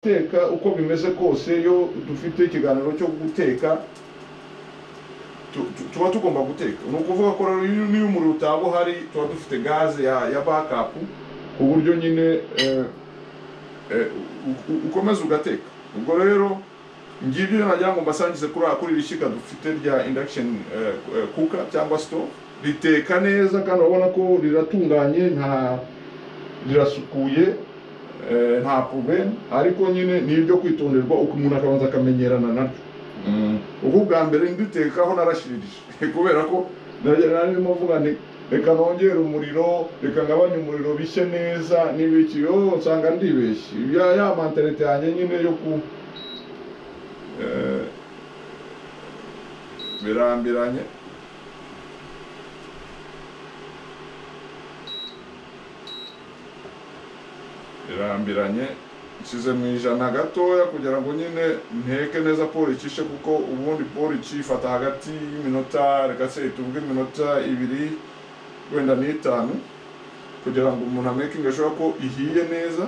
guteka uko bimeze kose iyo dufite ikiganiro cyo guteka tu- tu- tuba tugomba guteka ni ukuvuga ko rero iyo- niyo umuriro utaba uhari tuba dufite gaze ya, ya backup ku buryo nyine eh, eh, u- u- ukomeza ugateka ubwo rero ngibyo nagira ngo mbasangize kuri kuri iri shyiga dufite rya induction eh, eh, cooker cyangwa stove riteka neza kandi urabona ko riratunganye nta rirasukuye eh, nta pubene ariko nyine ni ibyo kwitonderwa uko umuntu akabanza akamenyerana naryo ubwo bwa mbere nditekaho narashiririje kubera ko narimo mvuga nti reka nongere umuriro reka ngabanye umuriro bishye neza n'ibiki yo nsanga ndibeshye ya ya manterete yanjye nyine yo ku eh, birambiranye birambiranye nshyize mu ijana gatoya kugira ngo nyine nteke neza polo icishe kuko ubundi polo ikifata hagati y'iminota reka se tuvuge iminota ibiri wenda n'itanu kugira ngo umuntu amekinge ashobora ko ihiye neza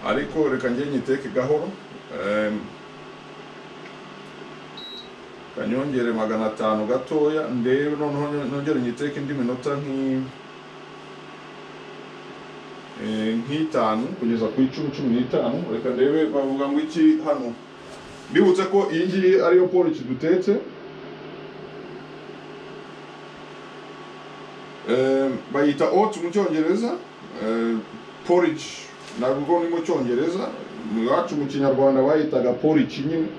ariko reka njye nyiteke gahoro Em, kanyongere magana atanu gatoya ndebe noneho nongere nyiteke indi minota nk'i Eh, nk'itanu kugeza ku icumi cumi n'itanu reka ndebe bavuga ngo iki hano bibutse ko iyi ngiyi ariyo polici dutetse Eh, bayita oats mu cyongereza Eh, porridge ntabwo ni mu cyongereza iwacu mu kinyarwanda bayitaga porridge nyine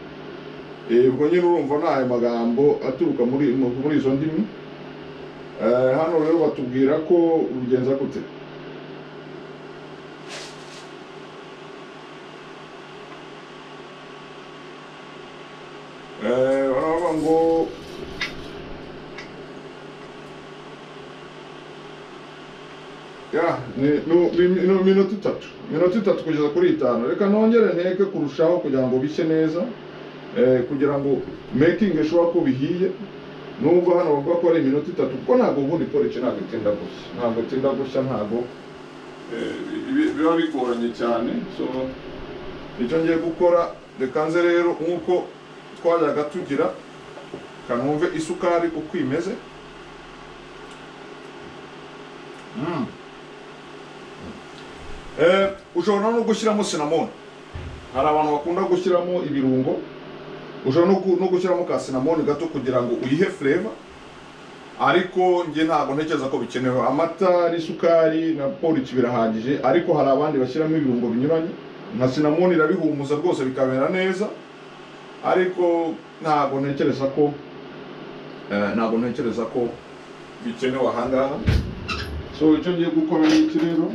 Eh, ubwo nyine urumva ni ayo magambo aturuka muri muri izo ndimi Eh, hano rero batubwira ko ubigenza gute Eh, baravuga ngo ya ni- nu- ni- ni minota itatu minota itatu kugeza kuri itanu reka nongere nteke kurushaho kugira ngo bishye neza eh, kugira ngo making ishobora ko bihiye nubwo hano bavuga ko ari iminota itatu kuko ntabwo ubundi police ntabwo itinda gushya ntabwo itinda gushya ntabwo eh, bi- biba bigoranye cyane so icyo ngiye gukora reka nze rero nk'uko twajyaga tugira kanumve isukari uko imeze Mm. Eh, ushobora no gushyiramo sinamoni hari abantu bakunda gushyiramo ibirungo ushobora no gu- no gushyiramo ka sinamoni gato kugira ngo uyihe flavor ariko njye ntabwo ntekereza ko bikenewe amata n'isukari na polici birahagije ariko hari abandi bashyiramo ibirungo binyuranye nka sinamoni irabihumuza rwose bikamera neza ariko ntabwo ntekereza ko eh, ntabwo ntekereza ko bikenewe ahangaha so icyo ngiye gukora ni iki rero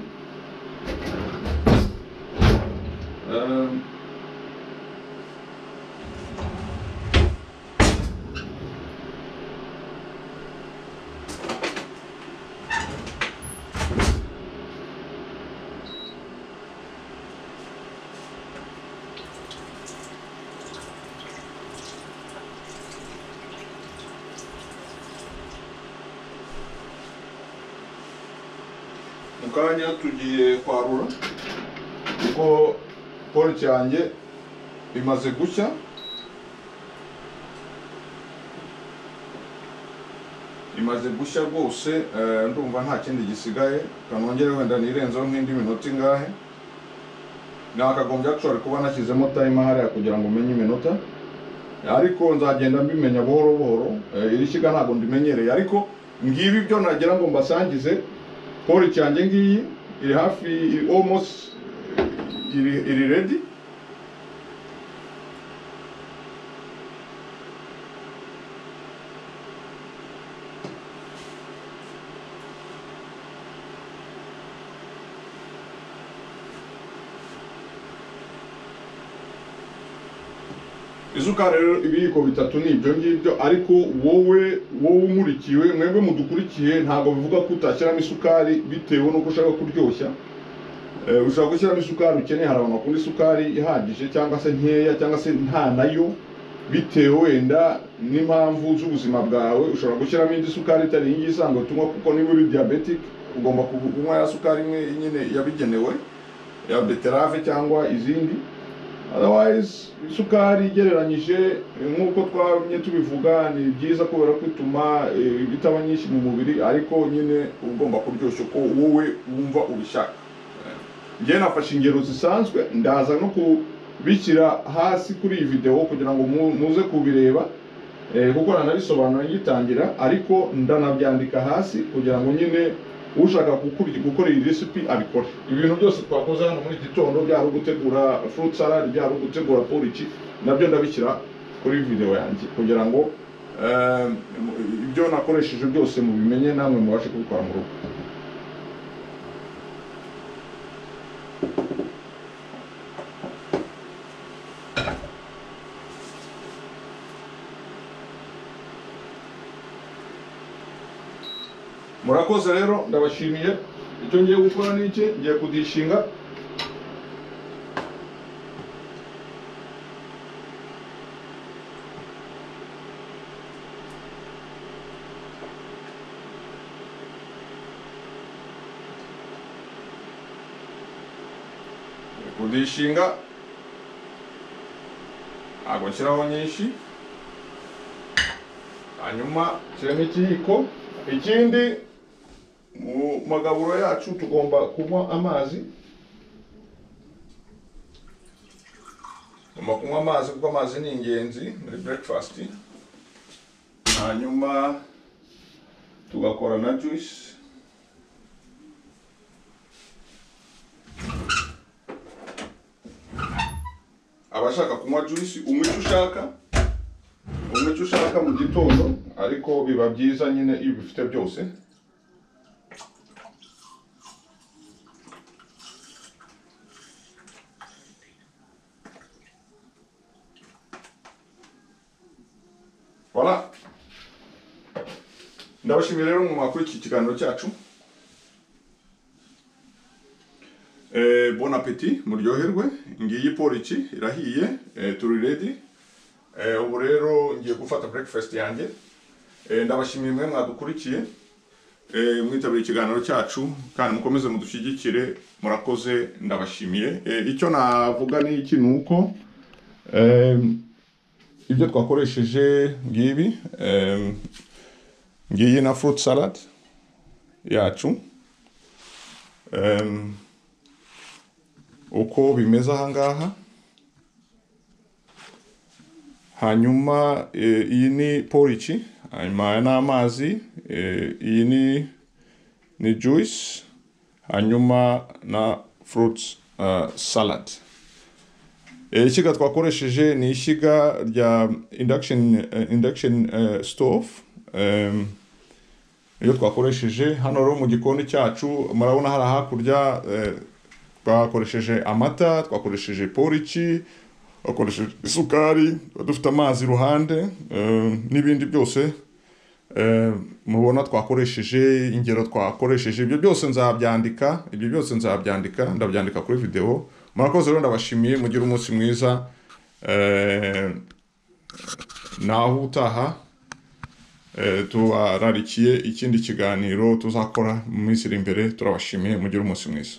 Ehm, mu kanya tugiye kwarura kuko polo cyanjye imaze gushya imaze gushya rwose eh, ndumva nta kindi gisigaye kanongere wenda nirenzeho nk'indi minota ingahe nakagombye actually kuba nashyizemo time hariya kugira ngo umenye iminota ariko nzagenda mbimenya buhoro buhoro Eh, iri shyiga ntabwo ndimenyereye ariko ngibi byo nagira ngo mbasangize polo cyanjye ngiyi iri hafi iri almost iri iri ready isukari rero ibiyiko bitatu ni ibyo ngibyo ariko wowe wowe umurikiwe mwebwe mudukurikiye ntabwo bivuga ko utashyiramo isukari bitewe n'uko ushaka kuryoshya Eh, ushobora gushyiramo isukari ukeneye hari abantu bakunda isukari ihagije cyangwa se nkeya cyangwa se nta nayo bitewe wenda n'impamvu z'ubuzima bwawe ushobora gushyiramo indi sukari itari iyi ngiyi isanzwe tunywa kuko niba uri diabetic ugomba kunywa ya sukari imwe nyine yabigenewe ya beterave cyangwa izindi otherwise isukari igereranyije eh, nk'uko twabonye tubivuga ni byiza kubera ko ituma eh, itaba nyinshi mu mubiri ariko nyine uba ugomba kuryoshya uko wowe wumva ubishaka njyewe nafashe ingero zisanzwe ndaza no kubishyira hasi kuri iyi videwo kugira ngo mu- muze kubireba eh, kuko nanabisobanura ngitangira ariko ndanabyandika hasi kugira ngo nyine ushaka gukora gukora iyi recipe abikore ibintu byose twakoze hano muri iki gitondo byari ugutegura fruit salad byari ugutegura porridge nabyo ndabishyira kuri video yanjye kugira ngo eh, ibyo nakoresheje byose mubimenye namwe mubashe kubikora mu rugo murakoze rero ndabashimiye icyo ngiye gukora ni iki ngiye kudishinga Ngiye kudishinga ntabwo nshyiraho nyinshi hanyuma nshyiramo ikiyiko ikindi mu magaburo yacu tugomba kunywa amazi tugomba kunywa amazi kuko amazi ni ingenzi muri breakfast hanyuma tugakora na juice abashaka kunywa juice umwe icyo ushaka umwe icyo ushaka mu gitondo ariko biba byiza nyine iyo ubifite byose Voilà. ndabashimiye rero mu makuru iki kiganiro cyacu Eh, bon appetit muryoherwe ngiyi poriki irahiye eh, turi ready Eh, ubu rero ngiye gufata breakfast yanjye Eh, ndabashimiye mwe mwadukurikiye Eh, mwitabiriye ikiganiro cyacu kandi mukomeze mudushyigikire murakoze ndabashimiye Eh, icyo navuga ni iki ni uko em, ibyo twakoresheje ngibi em, ngiyi na fruit salad yacu Em, uko bimeze aha ngaha hanyuma eh, iyi ni poriki hanyuma aya ni amazi eh, iyi ni ni juice hanyuma na fruit uh, salad Eh, ishyiga twakoresheje ni ishyiga rya induction, eh, induction eh, stove Em, iyo twakoresheje hano rero mu gikoni cyacu murabona hari hakurya eh, twakoresheje amata twakoresheje poriki twakoresheje isukari tuba dufite amazi iruhande eh, n'ibindi byose eh, mubona twakoresheje ingero twakoresheje ibyo byose nzabyandika ibyo byose nzabyandika ndabyandika kuri video murakoze rero ndabashimiye mugire umunsi mwiza eh, naho utaha eh, tubararikiye ikindi kiganiro tuzakora mu minsi iri imbere turabashimiye mugire umunsi mwiza